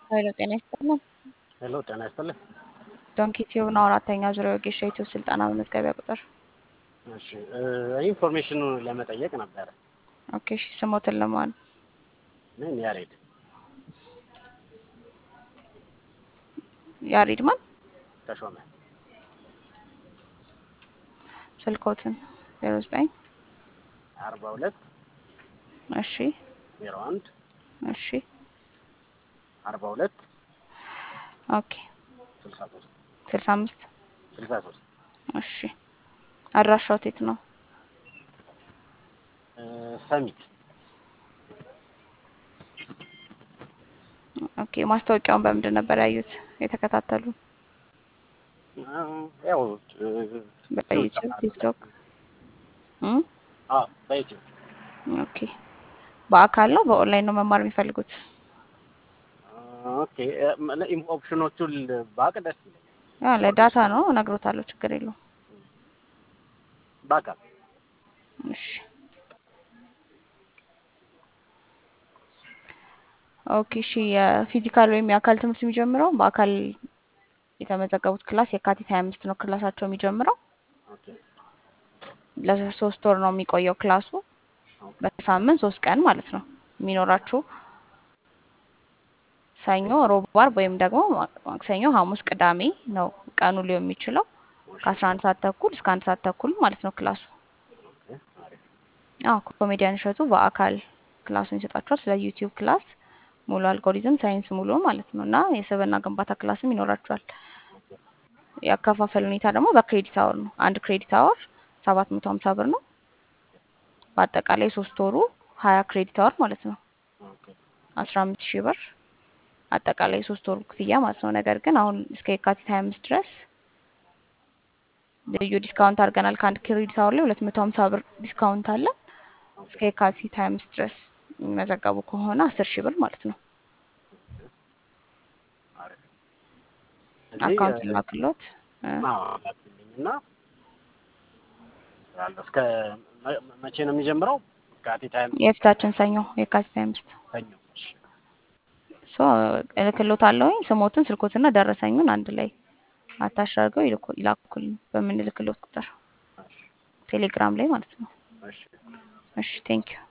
ኃይለ ጤና ይስጥልን። ሄሎ ጤና ይስጥልኝ። ዶንኪ ቲዩብ ነው። አራተኛ ዙሪያ ወጌሻ ዩቲዩብ ስልጠና መመዝገቢያ ቁጥር። እሺ ኢንፎርሜሽኑ ለመጠየቅ ነበረ። ኦኬ እሺ፣ ስሞትን ለማን ምን ያሬድ ያሬድ ማን? ተሾመ ስልኮትን ዜሮ ዘጠኝ አርባ ሁለት እሺ ዜሮ አንድ እሺ አርባ ሁለት ኦኬ ስልሳ ሶስት ስልሳ አምስት ስልሳ ሶስት እሺ አድራሻው የት ነው? ሰሚት ኦኬ ማስታወቂያውን በምንድን ነበር ያዩት የተከታተሉ? ያው በዩቲዩብ ቲክቶክ እም? አዎ በዩቲዩብ ኦኬ በአካል ነው በኦንላይን ነው መማር የሚፈልጉት? ኦኬ ኦፕሽኖቹን ባቅ ደስ ይለኛል። ያ ለዳታ ነው እነግሮታለሁ፣ ችግር የለውም። በአካል እሺ ኦኬ እሺ የፊዚካል ወይም የአካል ትምህርት የሚጀምረው በአካል የተመዘገቡት ክላስ የካቲት ሀያ አምስት ነው ክላሳቸው የሚጀምረው ኦኬ ለሶስት ወር ነው የሚቆየው ክላሱ በሳምንት ሶስት ቀን ማለት ነው የሚኖራችሁ ሰኞ፣ ሮብ፣ ዓርብ ወይም ደግሞ ማክሰኞ፣ ሐሙስ፣ ቅዳሜ ነው ቀኑ ሊሆን የሚችለው ከአስራ አንድ ሰዓት ተኩል እስከ አንድ ሰዓት ተኩል ማለት ነው ክላሱ። ኦኬ አሪፍ አዎ ኮሜዲያን እሸቱ በአካል ክላሱን ይሰጣችኋል። ስለ ዩቲዩብ ክላስ ሙሉ አልጎሪዝም ሳይንስ ሙሉ ማለት ነው እና የስብዕና ግንባታ ክላስም ይኖራችኋል። የአከፋፈል ሁኔታ ደግሞ በክሬዲት አወር ነው። አንድ ክሬዲት አወር ሰባት መቶ ሀምሳ ብር ነው። በአጠቃላይ ሶስት ወሩ ሀያ ክሬዲት አወር ማለት ነው ኦኬ አስራ አምስት ሺህ ብር አጠቃላይ ሶስት ወሩ ክፍያ ማለት ነው። ነገር ግን አሁን እስከ የካቲት ሀያ አምስት ድረስ ልዩ ዲስካውንት አድርገናል። ከአንድ ክሬዲት አወር ላይ ሁለት መቶ ሀምሳ ብር ዲስካውንት አለ። እስከ የካቲት ሀያ አምስት ድረስ የሚመዘገቡ ከሆነ አስር ሺህ ብር ማለት ነው። አሪፍ አካውንት ላክሎት እ እና ያለው እስከ መ- መቼ ነው የሚጀምረው? የካቲት ሀያ አምስት የፊታችን ሰኞ የካቲት ሀያ አምስት ሰኞ። እሺ ሶ እልክሎት አለውኝ ስሞትን ስልኮትና ደረሰኙን አንድ ላይ አታች አድርገው ይልኩ- ይላኩልኝ በምንልክሎት ቁጥር እሺ ቴሌግራም ላይ ማለት ነው። እሺ እሺ ቴንኪዩ